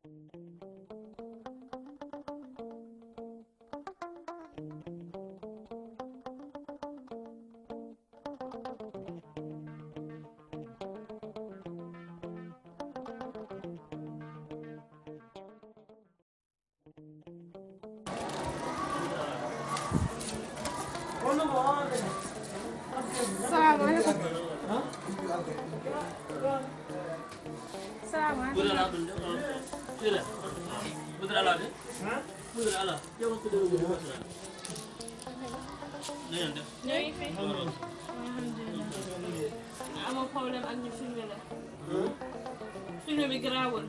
salaamaaleykum. salaamaaleykum. Budak ala dun tidak. Budak ala deh. Budak ala. Jangan kudu kudu budak. Nih anda. ñoo ngi fi. alhamdulilah. amoo problème ak ñu filmé la. filmé bi garaawul.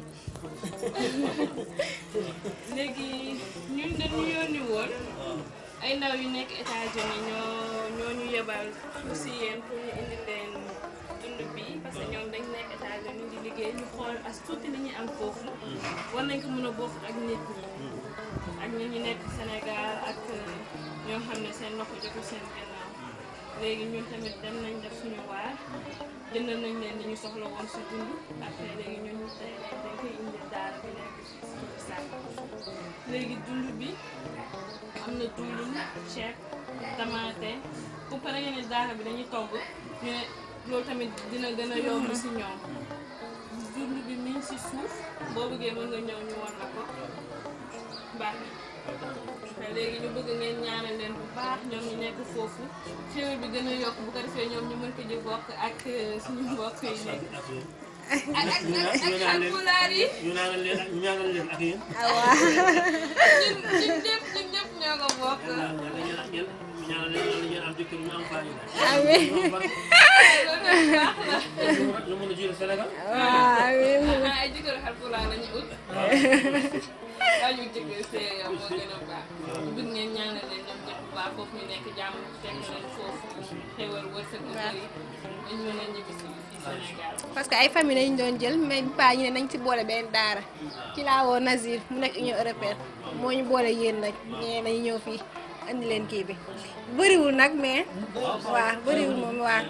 léegi ñun dañu yónni woon. ay ndaw yu nekk États-Unis ñoo ñoo ñu yebal si yéen pour ñu indi leen dund bi parce que ñoom dañ nekk États-Unis di liggéey ñu xool as tuuti li ñuy am foofu war nañ ko mën a bokk ak nit ñi ak ñi ñu nekk Sénégal ak ñoo xam ne seen loxo jotu seen gannaaw léegi ñun tamit dem nañ def suñu waar jëndal nañ leen li ñu soxla woon si dund après léegi ñun ñu tey dañ koy indi daara bi nekk si suñu sàkk léegi dund bi am na diwlin ceeb tamaate bu pare ngeen ne daara bi dañuy togg ñu ne loolu tamit dina gën a yomb si ñoom dund bi mi ngi si suuf boo bëggee mën nga ñëw ñu wan la ko baax na léegi ñu bëgg ngeen ñaanal leen bu baax ñoom ñu nekk foofu xéwal bi gën a yokk bu ko defee ñoom ñu mën ko di bokk ak suñu mbokk yi nekk ak ak ak ak alpulaar yi Ñu ñaanal leen ñu ñaanal leen ak yéen. ñun ñun ñëpp ñun ñëpp ñoo ko bokk Yàlla yàlla ngeen ñu ñaanal leen yàlla ngeen am jëkkër ñu am faa ñu. amiin Ñu am barke. loolu baax na Ñu mën a jiite Sénégal. waaw amiin ah ay jëkkër alpulaar lañu ut waaye ñu jëkkër see yow moo gën a baax ñu bëgg ngeen ñaanal leen ñoom ñëpp bu baax foofu ñu nekk jàmm fekk leen foofu xewal wërsëg bu bëri dañ mën a ñibbi si fii Sénégal parce que ay famille lañu doon jël mais bi paa ñu ne nañ ci boole benn daara ci laa woo Nazir mu nekk Union européenne moo ñu boole yéen nag ñee nañu ñëw fii andi leen kii bi bëriwul nag mais waaw bëriwul moom waaw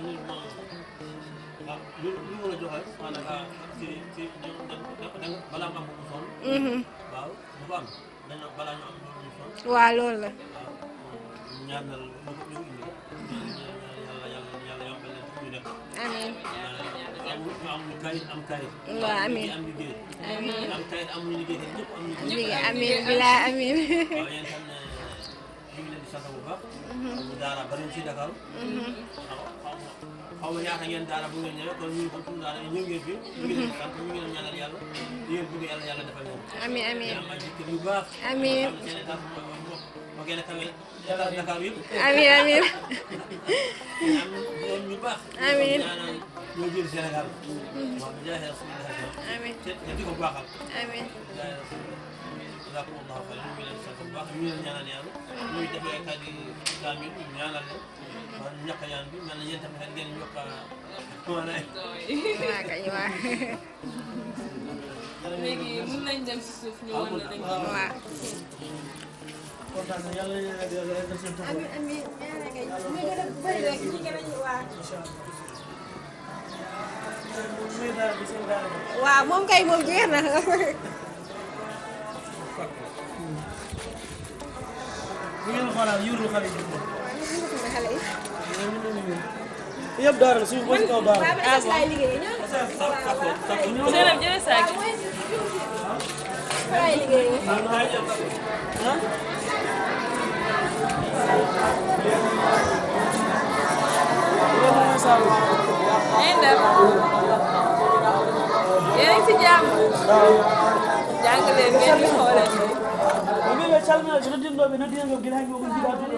waaw lu lu mën a joxe maanaam ci ci balaa mu am bu sonn. mhm waaw bu ko am dañoo balaa ñu am bu sonn. waaw loolu la waaw ñaanal ñu ko ñu indi. yàlla yàlla yàlla yombal leen ñu def. amiin am am kayit am kayit. waaw amiin am liggéey. amiin am kayit am liggéey te ñëpp am liggéey. liggéey amiin bilaa amiin waaw yéen tam ne ñu ngi leen di sant bu baax. ñu daara bari ci Dakar. xaw ma xaw ma ñaata ngeen daara bu ngeen ñëwee kon ñu kon suñu daara ñëw ngeen fi. ñu ngi leen di sant ñu ngi leen ñaanal yàlla. di ngeen bëgg yàlla yàlla defal leen. amiin amiin am ay jëkkër yu baax. amiin am seen état moo moo gën a kawe Dakar Dakar yëpp. amiin amiin am doom ñu baax. Amiin. ñaanal ñoo jël Sénégal. waaw bi jaay Rasulullah. amiin te te di ko baaxal. amiin jaay Rasulullah. jazakumullahu xayran ñu ngi leen di sant bu baax ñu ngi leen ñaanal yàlla. ñuy defee kàddu kaamil ñu ñaanal leen. waaw ñàkk a ñaan bi mel na yéen tamit xel ngeen yokk a maanaam. waa kañ waa léegi mun nañ dem si suuf ñu wan la dañ ko waa kontaan na yàlla na yàlla yàlla def seen taxawaay. amiin amiin ñaanal nga ñu gën a bëri rek ñu gën a ñu waa muy daara bi seen daara bi. waaw moom kay moom jeex na bu ngeen xoolaat yuuru xale yi. xale yi yëpp daara la suñu bos kaw daara. waaw man laay liggéeyee ñoo Zeynab jëlee saag yi fa laay liggéeyee ngeen def yéen a ngi si jàmm jàng leen ngeen di xoolee Ɓe calminaji noddinɗoɓe noddinanɓe guila hay mogon jiɗa duɗo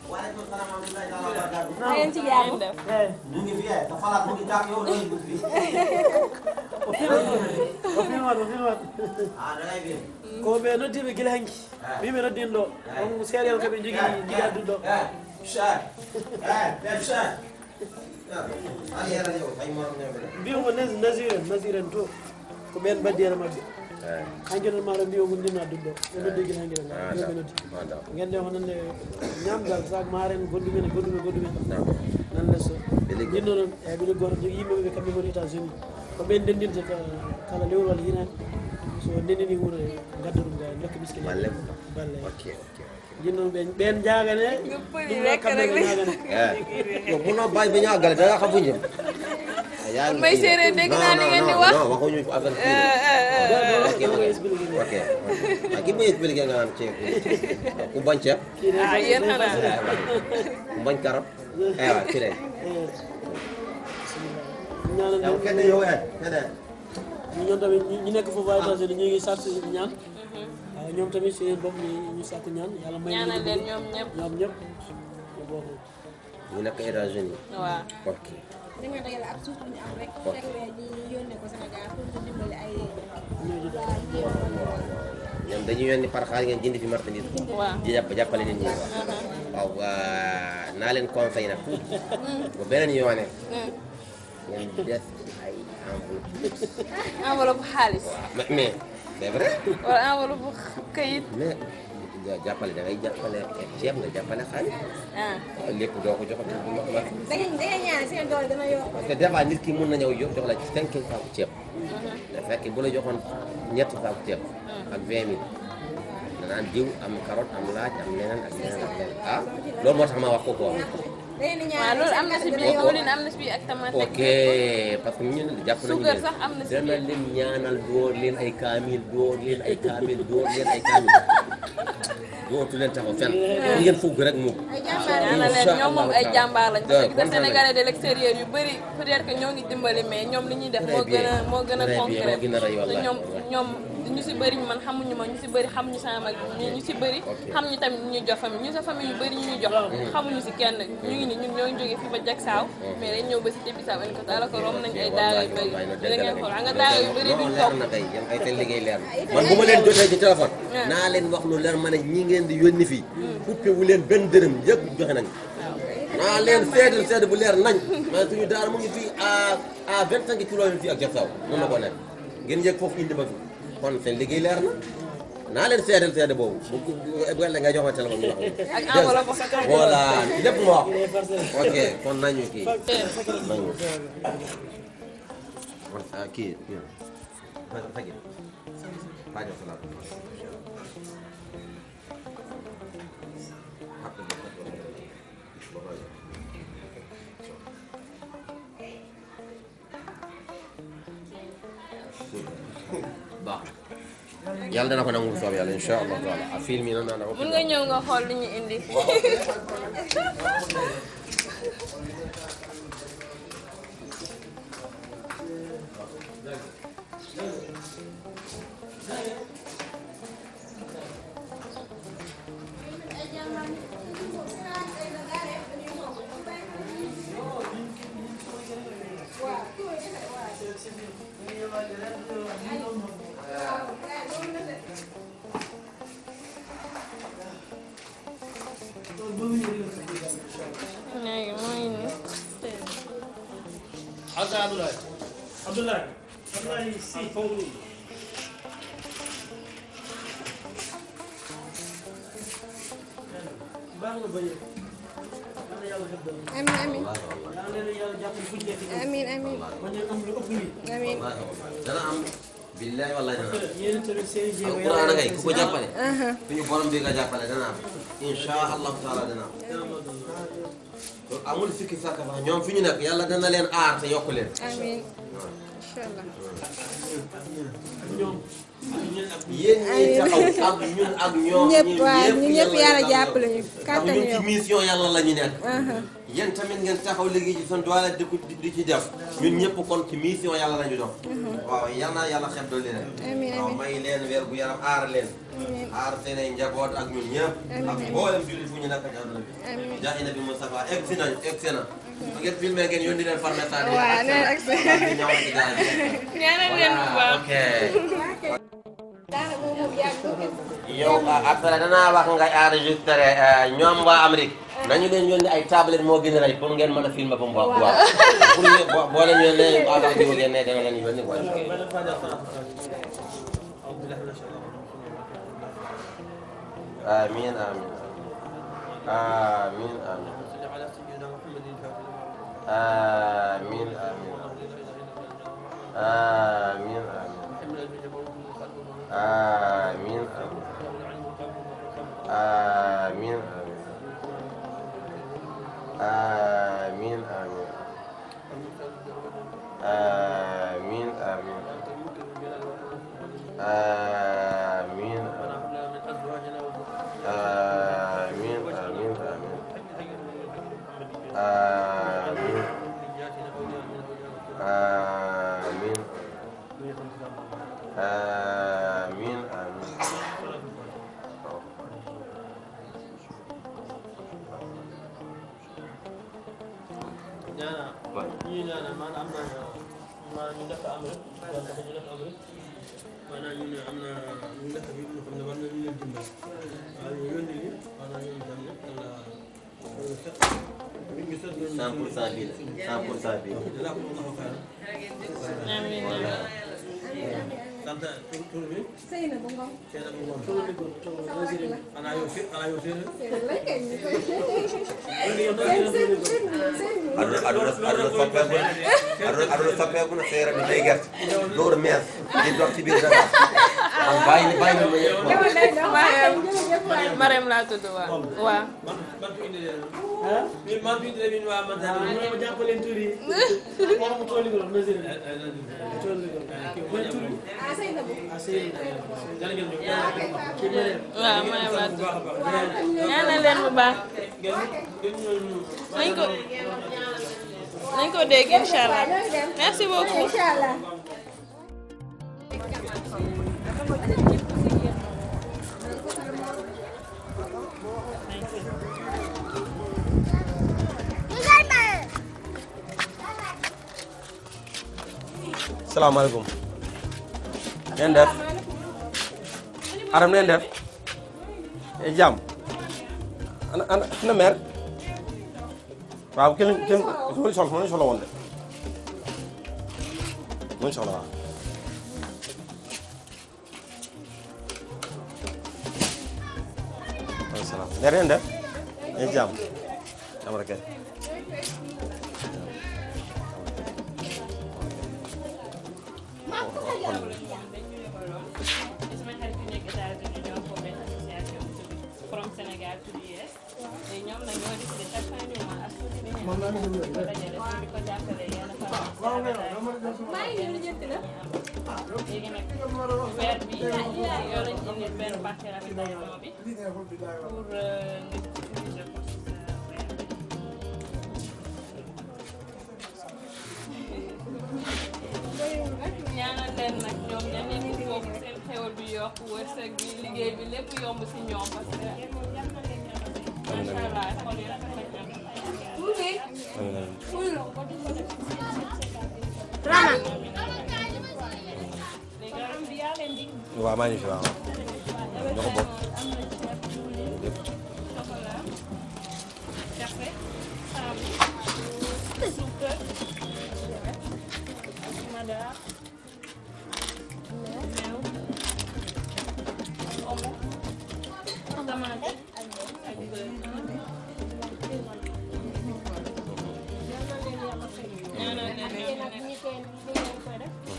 na ngeen ci jàmm ngeen def eyi ñu ngi fi te falaat mu ngi tàkk yow loolu ngi fi o filmat o filmat o filmat ah da ngay fi ko ɓe noddiɓe guila hanki wiɓe noddinɗo on seeɗel koɓe jogui jiɗa duɗɗo eh Cheikh eh Pep Cheikh an yara yow ay morom ñoom la mbiyamo nasir en nasir en to ko ɓen baddiyere mabɓe hankinon maɗo mbiyo ko ndinna duɗɗo ɓe noddi guila hankiɗen yoɓe noddi gande honande ñamgal sac maren gondumen e gondumen gondumen nan lesso jinno noon eyi ɓeɗo goto jogui yimɓeɓe kamɓe goni états unis ko ɓen ndendinta ka- kala lewru walla hinani so ndenini wuuro gaddaɗum ga dokka miskine balle balle ok ok jinnoon ɓen ɓen jagane përi ɗum rek kamɓe ɓe rek. jagane eh yow munoo bàyyi ba ñu àggale da nga xam fu ñu jëm yaa ngi May kii de. séeréer dégg Non, naa li non, ngeen di non, wax. non waxuñu ko affaire kii de. ok ok ok ah ki may expliqué nga naan ceeb ku bañ ceeb ah yéen xanaa ku bañ karab eh waaw ci lay ñaanal yow kenn yow eh keneen ñu ñoom tamit ñi nekk foofu ay États-Unis ñu ngi sàkku ñaan waaw ñoom tamit seen bopp ñu ñu sàkku ñaan yàlla may ñaanal leen ñoom ñëpp ñoom ñëpp ñu bokk ñu nekk États-Unis waaw ok dañoo dajale ak suuf bu ñu am rek chaque weer ñi yónnee ko Sénégal pour ñu dimbali ay waa jéem a ñoom dañuy yónni par xaalis ngeen jënd fi marchandise waaw di jàpp jàppale nit ñi waaw waa naa leen conseil nag bu beneen yoone ngeen des ay enveloppe enveloppe xaalis mais mais c'est vrai wala enveloppe këyit mais jàppale da ngay jàppale ceeb nga jàppale xaalis ah lépp doo ko joxati bu ma ma da ngeen da ngeen ñaan seen doole dana yokk parce que des fois nit ki mun na ñëw jox jox la cinq saaku ceeb da fekk bu la joxoon ñetti saaku ceeb ak vingt mille danaan diw am carotte am laaj am leneen ak leneen ak leneen ah loolu moo tax ma wax ko quoi da ngeen di waaw ñaan loolu am na si biir Waaw. diwlin am na si biir ak tomate ok parce que ñun jàpp nañu Suukar leen sax am na si dana biir. leen ñaanal door leen ay kaamil door leen ay kaamil door leen ay kaamil dootu leen taxaw fenn ñu ngeen fugg rek mu ay jàmbaar ñaanal leen ñoom moom ay jàmbaar lañ parce que kontaan nañ. sénégalais de l'extérieur yu bëri peut-être que ñoo ngi dimbali mais ñoom li ñuy def Très moo gën a bien. moo gën a Très bien, concret moo gën a rey te wallahi. ñoom ñoom ñu si bëri man xamuñu ma ñu si bëri xamuñu sama mag ñu ñu si bëri xam ñu tamit ñu jox famille ñu sa famille yu bëri ñu ñu jox xamuñu si kenn ñu ngi ni ñun ñoo ngi jógee fii ba jak saaw mais dañ ñëw ba si Tébé Saaw ko daala ko rom nañ ay daaga yu bëri da ngeen xool xam nga daaga yu bëri duñ non toog leer na tey yéen ay seen liggéey leer na man bu ma leen jotee ci téléphone naa leen wax lu leer ma ne ñi ngeen di yónni fii coupé wu leen benn dërëm yëpp joxe nañ naa leen seedal seede bu leer nañ mais suñu daara mu ngi fii à à vingt cinq kilomètres fii ak Jaksaaw mën na ko nekk ngeen yëg foofu indi ba fi kon seen liggéey leer na naa leen seedal seede boobu bu bu ëllëgee nga jox ma téléphone bi wax ak enveloppe voilà lépp mu wax ok kon nañu kii nañu kon ah, kii kii fajil fajil salaat baax yàlla dana ko nangu soob yàlla incha allah taala a film yi na na ko mun nga ñëw nga xool li ñu indi léegi mooy ni Haka Abdoulaye Abdoulaye Abdoulaye si fawru baax na bañ a yàlla def dara amiin amiin yaa leen yàlla jàppale fu ñu nekk nii amiin amiin bañ a am lu ëpp lii amiin dana am billahi wallahi dana am yéen tamit seen jéego alquran ngay ku ko jàppale aha suñu borom bi nga jàppale dana am insha allahu taala dana am kon amul sikki sàkk fa ñoom fi ñu nekk yàlla dana leen aar te yokk leen amiin incha allah ñoom yéen ñi taxaw ak ñun ak ñoom ñëpp waaw ñu ñëpp yàlla jàppale ñu ndax kàttan ñun ci yokk mission yàlla la ñu nekk aha yéen tamit ngeen taxaw liggéey ci seen doole di ko di ci def ñun ñëpp kon ci mission yàlla la ñu dox waaw yal na yàlla xeb dooli leen amiin waaw amiin may leen weer bu yaram aar leen amiin aar seen ay njaboot ak ñun ñëpp ak mboolem jullit fu ñu nekk ci àdduna bi amiin jaa nabi Moustapha egg si nañ egg si na bu ngeen filmé ngeen yónni leen par message waaw nee na ak sa ñëw ci daal bi ñaanal leen bu baax ok daanaka moom moom yàgg yow après danaa wax nga enregistré ñoom waa Amérique nañu leen yónni ay tablette moo gën a rëy pour ngeen mën a filmer ba mu baax waaw pour ñu boo boo leen yónnee avant jiw ngeen ne dana leen yónni quoi amiin amiin amiin amiin amiin amiin amiin amiin amiin amiin amiin amiin amiin amiin amiin amiin amiin amiin amiin amiin ñaana ñi ñaana maanaam am na maanaam ñu nekk am rek wala dafa ñu nekk am rek maanaam ñu ne am na ñu nekk bi ñu xam ne war nañu leen dimbal waaw ñu yónni ñu maanaam ñoom itam ne yàlla set nit ñu set cent pour cent bii la cent pour cent bii dinaa ko mën a xaar amiin sant tur tur bi Seyna bu ngom. seen ak ngoon Tolo ni ko tolo Nazir en. xanaa yow fi xanaa yow séeréer Seyna la kay ñu koy. Woni yo Nazir en tolo ni ko. aduna aduna aduna soppeeku na aduna aduna soppeeku na seera bi day gerte door mees di dox ci biir dara man bàyyi ni bàyyi ni ma yëpp Mariam Mariam laa tudd waaw waaw man man fi indi leen Ha? min man fi indi leen min waa man tan Mo mo jappalen turi. Mo mo tolo ni ko Nazir en. Tolo ni ko. Mo turi. Ah Seyna bu. Ah Seyna. jërë ngeen jëf Ki mere. waaw Mariam laa bu tudd baax a baax ñaanal leen bu baax ngeen ngeen ñëw nañ ko nañ ko dégg incha allah merci beaucoup Inshallah. salaamaaleykum ngeen def aram ngeen def e jàmm ana ana ana meer waaw kenn kenn mu ngi soxla mu ngi soxla woon de mu ngi soxla waaw waaleykum salaam meer ngeen def e jàmm jàmm rek kay sama xarit yu nekk États-Unis ñoo ko benn association bu tudd From Sénégal to US te ñoom nag ñoo décidé chaque fin du mois ak tuuti bi ñu ko dajale pour di ko jàppale yenn femmes léegi nag weer bi yoo lañ indi benn partie ravitaillement bi pour nga utiliser ko si sa weer bi. ñaanal leen nag ñoom ña nekk foofu seen xewal bi yokk wërsëg bi liggéey bi lépp yomb si ñoom parce que macha allah xool yi rafet nañ am léegi am bi yaa leen di waaw maa ngi fi waaw ñoo ko bokk lépp chocolat café saabu suukar madar meew omo tomate ak beurre ñaanal leen ñoom ñu nekk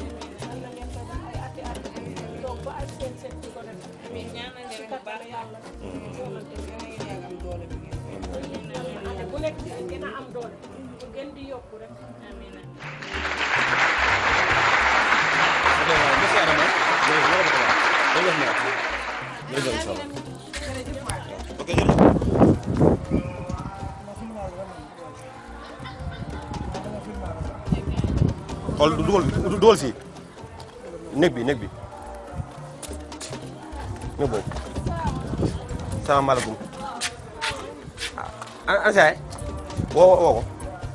amiin ñaanal leen bu baax yàlla bu nekk di gën a am doole bu gën di yokku rek amiin xool dugal dugal fii néeg bi néeg bi néeg boobu salaamaaleykum ah ana saay woo woo ko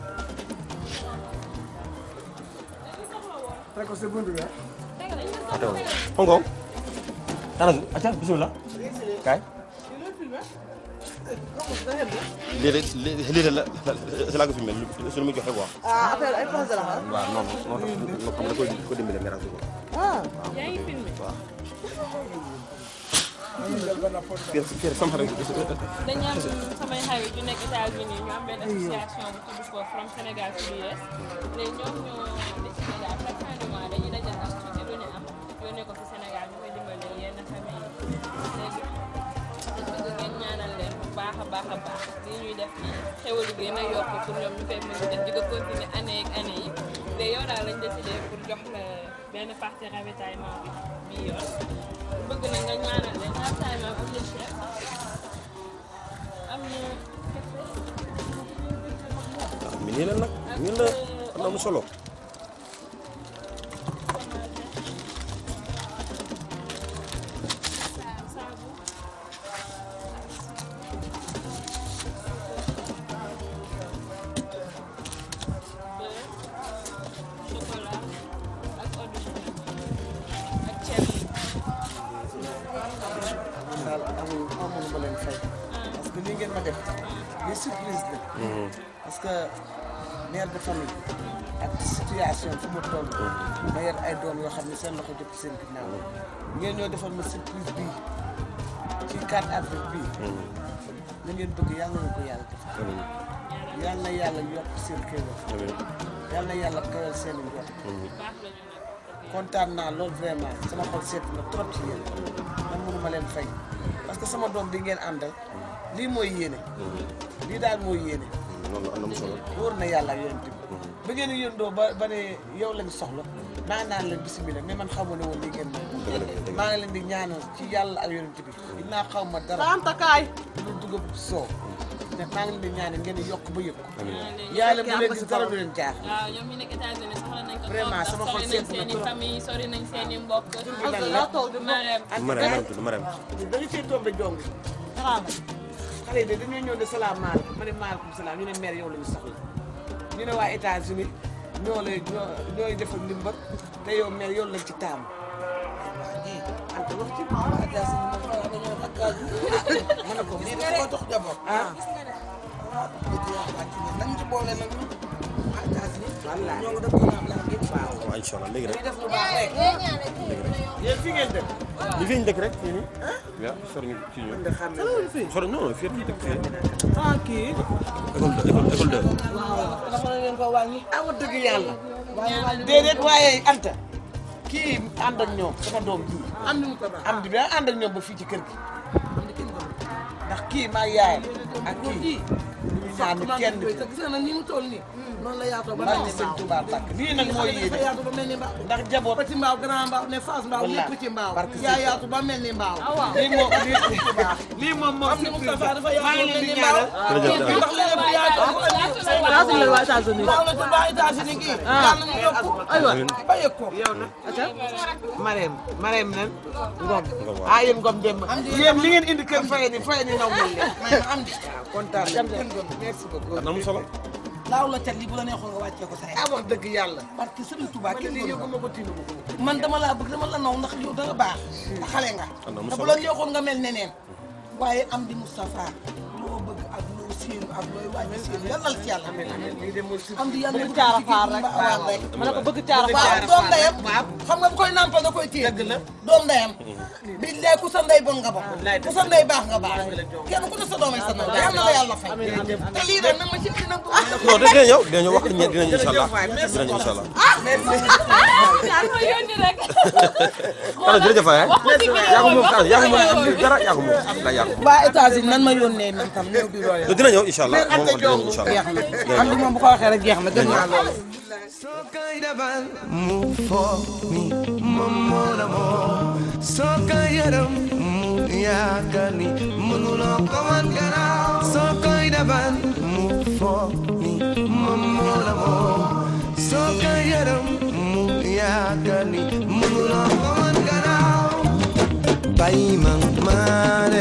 Ato. Hongo. Tara, acha bismillah. Kay. lii de lii lii de la la la ko filmé su ma joxe quoi. ah affaire ay français la ah. waaw non non non xam nga ko ko dimbale nga ko. ah. yaa ngi filmé waaw. Pierre Pierre sama xarit dañu am samay xarit yu nekk États-Unis ñu am benn association bu tudd ko From Sénégal to US léegi ñoom ñoo décidé daal chaque fin de mois dañuy dajal as tuuti lu ñu am yónnee ko fi Sénégal ñu koy dimbale baax a baax li ñuy def nii xéwal gën a yokk pour ñoom ñu koy mën di def di ko continuer année ak année yi te yow daal lañ décidé pour jox la benn partie ravitaillement bi bii yoon bëgg na nga ñaanal leen ravitaillement am na chef am na mi nii la nag nii la am na mu solo saabu beurre chocolat ak eau de javel ak ceeb daal amul amul ma leen fay parce que lii ngeen ma def lii surprise la parce que mère de famille ak situation fu mu toll ma yor ay doom yoo xam ne seen loxo jot seen ginnaaw ngeen ñoo defal ma surprise bii ci 4 avril bii na ngeen bëgg yàlla na ko yàlla def yàlla na yàlla yokk seen xéewal yàlla na yàlla kawal seen i njort baax la ñu nag kontaan naa loolu vraiment sama xol seet na trop ci yéen man mënu ma leen fay parce que sama doom bi ngeen àndal lii mooy yéene lii daal mooy yéene noonu am na mu solo wóor na yàlla ak yonent bi ba ngeen yëndoo ba ba ne yow lañ soxla maa naan leen bisimilah mais man xamu ne woon lii ngeen moom maa ngi leen di ñaanal ci yàlla ak yonent bi dinaa xaw ma dara Anta kaay. lu dugub soow te maa ngi leen di ñaanal ngeen yokk ba yëg ko yàlla bu leen gis dara du leen jaar waaw ñoom ñu nekk États-Unis soxla nañ ko Vraiment, trop sama ndax xol sori nañ seet na seen i trop. famille sori nañ seen i mbokk lan la Marème ma rem ma tudd ma rem da nga cee tombé jong xale yi de dañoo ñëw ne salaamaaleykum ma ne maaleykum salaam ñu ne maire yow la ñu soxla ñu ne waa États-Unis ñoo lay ñoo ñooy defal ndimbal te yow maire yow lañ ci taamu ante wax ci ma ne ko lii dafa ko dox jaboot. ah nañ ci boole nag ñu. wallaahi ñoo ngi def ko ñaam laa ngeen baax. waaw incha allah léegi ñu rek def lu baax rek yéen fi ngeen def li fi ñu dëkk rek fii nii waaw sori ñu fii ñu nga xam ne sori non non fii ñu dëkk fii ah kii. école de école école de waaw dafa na leen ko wàññi. ah wax dëgg yàlla waaye wàññi déedéet waaye Anta kii ànd ak ñoom sama doom ji am ni mu ko baax. am di ba ànd ak ñoom ba fii ci kër gi ndax kii maa yaayam ak kii ñu ñaan ni kenn te gis nga nag ni mu toll nii. noonu la yaatoo ba maa mel ngi ni sëñ mbaaw. Touba Bakk lii nag mooy dafa yéene yaatu ba mel ni mbaaw. ndax jaboot petit mbaaw grand mbaaw ne face mbaaw Wallaahi. lépp ci mbaaw. Barke yaa Sëñ yaatu ba mel ni mbaaw. lii moom lii lii moom moom am ni Moustapha dafa maa yaatu ngi ba leen mel di ni mbaaw. ñaanal ndax lépp yaatu ko andi. Yaatu la waa États-Unis. mbaaw la tudd waa États-Unis gii. yàlla mu yokku. aywa ba yëg ko. yow nag Marème Marème nan Ngom ah yéen Ngom dem yéen li ngeen indi kër faye ni faye ni naw mel leen mais am di. waaw kontaan nañu merci beaucoup am na mu solo laaw la cat li bu la neexoon nga wàccee ko sa ah wax dëgg yàlla parce que Serigne Touba man kenn lii gënu yëgu ko. ma ko tiinu ma ko man dama laa bëgg dama la naw ndax yow danga baax te xale nga am na mu te bu solo la neexoon nga mel neneen waaye am di Moustapha loo bëgg ak loo séenu ak looy wàññi séenu yàlla na la ci yàlla lii de mooy am di yàlla bëgg caara faar rek waaw rek ma ne ko bëgg caara faar doom ndeyam xam nga bu koy nampal da koy téye dëgg la doom ndeyam billaay ku sa ndey bon nga bon ku sa ndey baax nga baax kenn ku ne sa doom ay sa ndey yàlla na la yàlla fay te lii nag nag ma ci dina bu non dinañ ñëw dinañ ñëw wax dinañ dinañ incha allah dinañ incha allah yaa ma yónni rek kala jërëjëf waay yaa ko moom kala yaa ko moom am dara yaa ko moom la yaa ko moom waa États-Unis nan ma yónnee man tam ñëw bi loolu dina ñëw incha allah moom wax dina ñëw incha allah jeex na am di moom bu ko waxee rek jeex na gën naa loolu Move for me, mamona mo. Soka yaram, move yakani, munulo kaman gara. Soka idaban, move for me, mamona mo. Soka yaram, move yakani, munulo kaman gara. Bayi mang mare